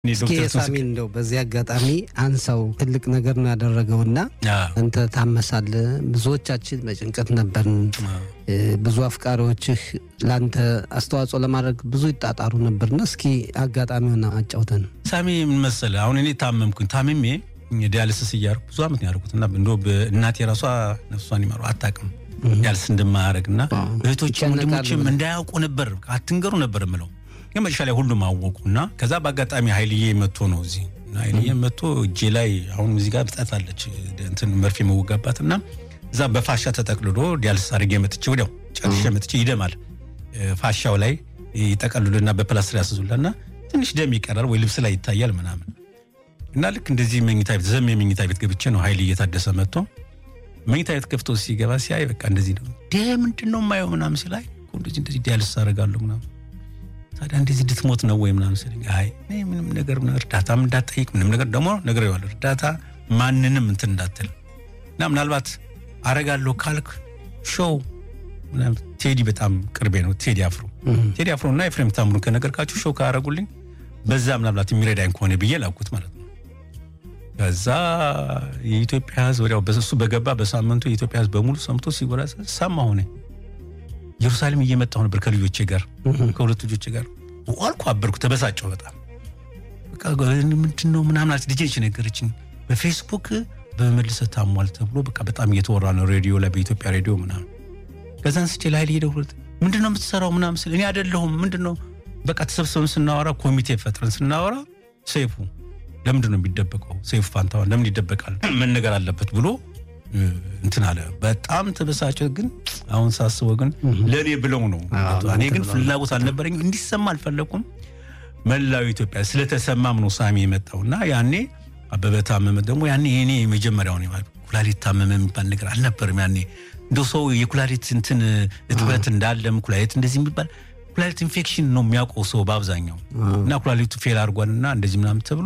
እስኪ የሳሚ እንደው በዚህ አጋጣሚ አንሳው ትልቅ ነገር ነው ያደረገውና አንተ ታመሳለህ። ብዙዎቻችን በጭንቀት ነበርን። ብዙ አፍቃሪዎችህ ለአንተ አስተዋጽኦ ለማድረግ ብዙ ይጣጣሩ ነበርና እስኪ አጋጣሚውን አጫውተን። ሳሚ ምን መሰለህ፣ አሁን እኔ ታመምኩኝ። ታምሜ ዲያልስስ እያደረኩ ብዙ ዓመት ነው ያደረኩት እና እንደ እናቴ ራሷ ነፍሷን ይማሩ አታውቅም ዲያልስ እንደማያደርግ እና እህቶችም ወንድሞችም እንዳያውቁ ነበር አትንገሩ ነበር የምለው ግን መጨረሻ ላይ ሁሉም አወቁ እና ከዛ በአጋጣሚ ኃይልዬ መጥቶ ነው እዚህ እና ኃይልዬ መጥቶ እጄ ላይ አሁን እዚህ ጋር ብጠት አለች እንትን መርፌ መወጋባት እና እዛ በፋሻ ተጠቅልሎ ዲያልስ አድርጌ መጥቼ ወዲያው ጨርሼ መጥቼ ይደማል ፋሻው ላይ ይጠቀልሉና በፕላስትር ያስዙላ እና ትንሽ ደም ይቀራል ወይ ልብስ ላይ ይታያል ምናምን እና ልክ እንደዚህ መኝታ ቤት ዘም የመኝታ ቤት ገብቼ ነው ኃይል እየታደሰ መጥቶ መኝታ ቤት ከፍቶ ሲገባ ሲያይ በቃ እንደዚህ ነው ደ ምንድን ነው የማየው ምናምን ሲላይ እንደዚህ እንደዚህ ዲያልስ አደርጋለሁ ምናምን ታዲያ እንደዚህ እንድትሞት ነው ወይ ምናምን ስልኝ አይ ምንም ነገር እርዳታም እንዳትጠይቅ ምንም ነገር ደግሞ ነገር ይዋል እርዳታ ማንንም እንትን እንዳትል እና ምናልባት አረጋለሁ ካልክ ሾው ቴዲ በጣም ቅርቤ ነው ቴዲ አፍሮ ቴዲ አፍሮ እና ኤፍሬም ታምሩን ከነገርካችሁ ሾው ካረጉልኝ በዛ ምናልባት የሚረዳኝ ከሆነ ብዬ ላኩት ማለት ነው ከዛ የኢትዮጵያ ህዝብ ወዲያው በሱ በገባ በሳምንቱ የኢትዮጵያ ህዝብ በሙሉ ሰምቶ ሲጎራ ሰማ ሆነ ኢየሩሳሌም እየመጣሁ ነበር ከልጆቼ ጋር ከሁለት ልጆቼ ጋር አልኩ አበርኩ ተበሳጨሁ በጣም በቃ ምንድን ነው ምናምን አለች ልጄ ነገረችኝ በፌስቡክ በመልሰ ታሟል ተብሎ በቃ በጣም እየተወራ ነው ሬዲዮ ላይ በኢትዮጵያ ሬዲዮ ምናምን ከዛን ስቼ ላይ ሄደው ምንድን ነው የምትሰራው ምናምን ስል እኔ አይደለሁም ምንድን ነው በቃ ተሰብሰብን ስናወራ ኮሚቴ ፈጥረን ስናወራ ሰይፉ ለምንድን ነው የሚደበቀው ሰይፉ ፋንታሁን ለምን ይደበቃል መነገር አለበት ብሎ እንትን አለ በጣም ተበሳጨ። ግን አሁን ሳስበው ግን ለእኔ ብለው ነው። እኔ ግን ፍላጎት አልነበረኝ እንዲሰማ አልፈለኩም። መላው ኢትዮጵያ ስለተሰማም ነው ሳሚ የመጣው እና ያኔ አበበ ታመመ ደግሞ ያኔ የኔ የመጀመሪያው ኩላሊት ታመመ የሚባል ነገር አልነበርም። ያኔ እንደ ሰው የኩላሊት እንትን እጥበት እንዳለም ኩላሊት እንደዚህ የሚባል ኩላሊት ኢንፌክሽን ነው የሚያውቀው ሰው በአብዛኛው እና ኩላሊቱ ፌል አድርጓልና እንደዚህ ምናምን ተብሎ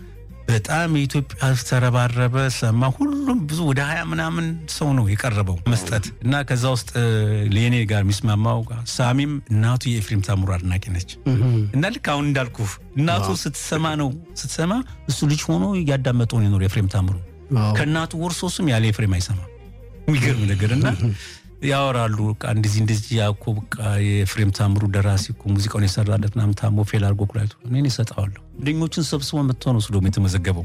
በጣም የኢትዮጵያ ተረባረበ፣ ሰማ። ሁሉም ብዙ ወደ ሀያ ምናምን ሰው ነው የቀረበው መስጠት እና ከዛ ውስጥ ለኔ ጋር የሚስማማው ሳሚም እናቱ የኤፍሬም ታምሩ አድናቂ ነች እና ልክ አሁን እንዳልኩ እናቱ ስትሰማ ነው ስትሰማ እሱ ልጅ ሆኖ እያዳመጠው ነው የኖር ኤፍሬም ታምሩ ከእናቱ ወርሶ እሱም ያለ ኤፍሬም አይሰማ የሚገርም ነገር እና ያወራሉ እንደዚህ እንደዚህ ያኮ በቃ የኤፍሬም ታምሩ ደራሲ እኮ ሙዚቃውን የሰራለት ምናምን ታሞ ፌል አድርጎ ኩላሊቱ እኔን ይሰጠዋለሁ። ጓደኞቹን ሰብስቦ መጥቶ ነው እሱ ደግሞ የተመዘገበው።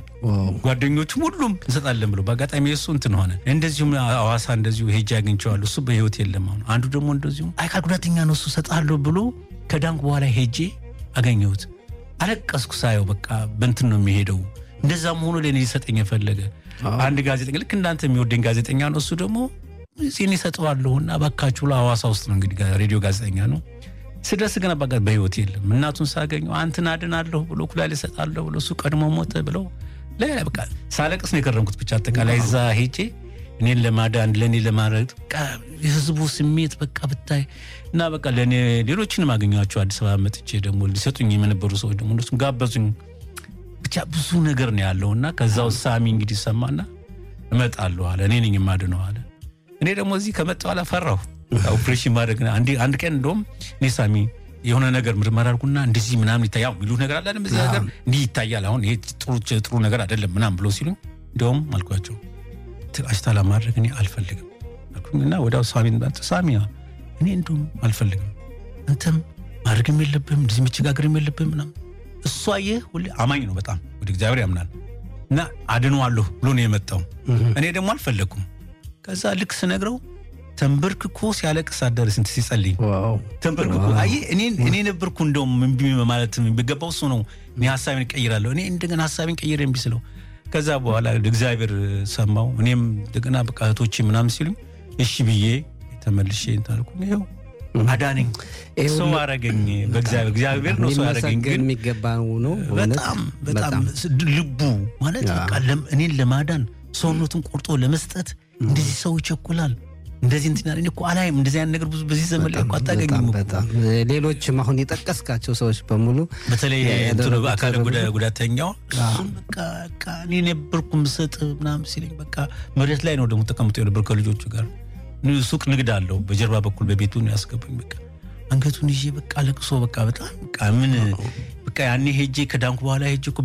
ጓደኞቹም ሁሉም እንሰጣለን ብሎ በአጋጣሚ የእሱ እንትን ሆነ። እንደዚሁም አዋሳ እንደዚሁ ሄጄ አግኝቼዋለሁ። እሱ በህይወት የለም አሁን። አንዱ ደግሞ እንደዚሁ አካል ጉዳተኛ ነው እሱ እሰጣለሁ ብሎ ከዳንኩ በኋላ ሄጄ አገኘሁት። አለቀስኩ ሳየው። በቃ በእንትን ነው የሚሄደው። እንደዛም ሆኖ ለእኔ ሊሰጠኝ የፈለገ አንድ ጋዜጠኛ ልክ እንዳንተ የሚወደኝ ጋዜጠኛ ነው እሱ ደግሞ ዜን ይሰጠዋለሁ እና እባካችሁ ብሎ ሐዋሳ ውስጥ ነው እንግዲህ ሬዲዮ ጋዜጠኛ ነው። ስደርስ ግን አባጋ በህይወት የለም። እናቱን ሳገኘው አንተን አድናለሁ ብሎ ኩላሊት እሰጣለሁ ብሎ እሱ ቀድሞ ሞተ ብለው ሌላ በቃ ሳለቅስ ነው የከረምኩት። ብቻ አጠቃላይ እዛ ሄጄ እኔን ለማዳን ለእኔ ለማድረግ የህዝቡ ስሜት በቃ ብታይ እና በቃ ለእኔ ሌሎችንም አገኘኋቸው አዲስ አበባ መጥቼ ደግሞ ሊሰጡኝ የነበሩ ሰዎች ደግሞ እነሱም ጋበዙኝ። ብቻ ብዙ ነገር ነው ያለው እና ከዛው ሳሚ እንግዲህ ሰማና እመጣለሁ አለ። እኔ ነኝ የማድነው አለ። እኔ ደግሞ እዚህ ከመጣ በኋላ ፈራሁ። ኦፕሬሽን ማድረግ አንድ ቀን እንደውም እኔ ሳሚ የሆነ ነገር ምርመራ አድርጉና እንደዚህ ምናምን ይታያል ሚሉ ነገር አለ በዚህ ነገር እንዲህ ይታያል፣ አሁን ይሄ ጥሩ ነገር አይደለም ምናምን ብሎ ሲሉኝ እንዲያውም አልኳቸው አሽታ ለማድረግ እኔ አልፈልግም እና ወዲያው ሳሚን ሳሚ እኔ እንደውም አልፈልግም፣ አንተም ማድረግም የለብህም እንደዚህ መቸጋገርም የለብህም ምናምን። እሷ ይህ ሁሌ አማኝ ነው፣ በጣም ወደ እግዚአብሔር ያምናል እና አድነዋለሁ ብሎ ነው የመጣው። እኔ ደግሞ አልፈለግኩም። ከዛ ልክ ስነግረው ተንበርክኮ ሲያለቅስ አደረ። ስንት ሲጸልይ ተንበርክኮ አየህ፣ እኔ ነበርኩ እንደውም እምቢ ማለት የሚገባው እሱ ነው። እኔ ሀሳቤን እቀይራለሁ። እኔ እንደገና ሀሳቤን ቀይሬ እምቢ ስለው ከዛ በኋላ እግዚአብሔር ሰማው። እኔም እንደገና በቃ እህቶቼ ምናምን ሲሉኝ እሺ ብዬ ተመልሼ እንታልኩ ይኸው አዳነኝ፣ ሰው አረገኝ። በእግዚአብሔር እግዚአብሔር ነው ሰው ያረገኝ። ግን የሚገባ ነው በጣም በጣም ልቡ ማለት በቃ እኔን ለማዳን ሰውነቱን ቆርጦ ለመስጠት እንደዚህ ሰው ይቸኩላል። እንደዚህ እንትን ያለ እኮ አላይም። እንደዚህ አይነት ነገር ብዙ በዚህ ዘመን ላይ እኮ አታገኝም። ሌሎችም አሁን የጠቀስካቸው ሰዎች በሙሉ በተለይ አካል ጉዳተኛው እሱም በቃ እኔ ነበርኩ ምሰጥ ምናምን ሲለኝ በቃ መሬት ላይ ነው ደግሞ ተቀምጦ የነበር ከልጆቹ ጋር ሱቅ ንግድ አለው በጀርባ በኩል በቤቱ ነው ያስገቡኝ። በቃ አንገቱን ይዤ በቃ ለቅሶ በቃ በጣም በቃ ምን በቃ ያኔ ሄጄ ከዳንኩ በኋላ ሄጄ እኮ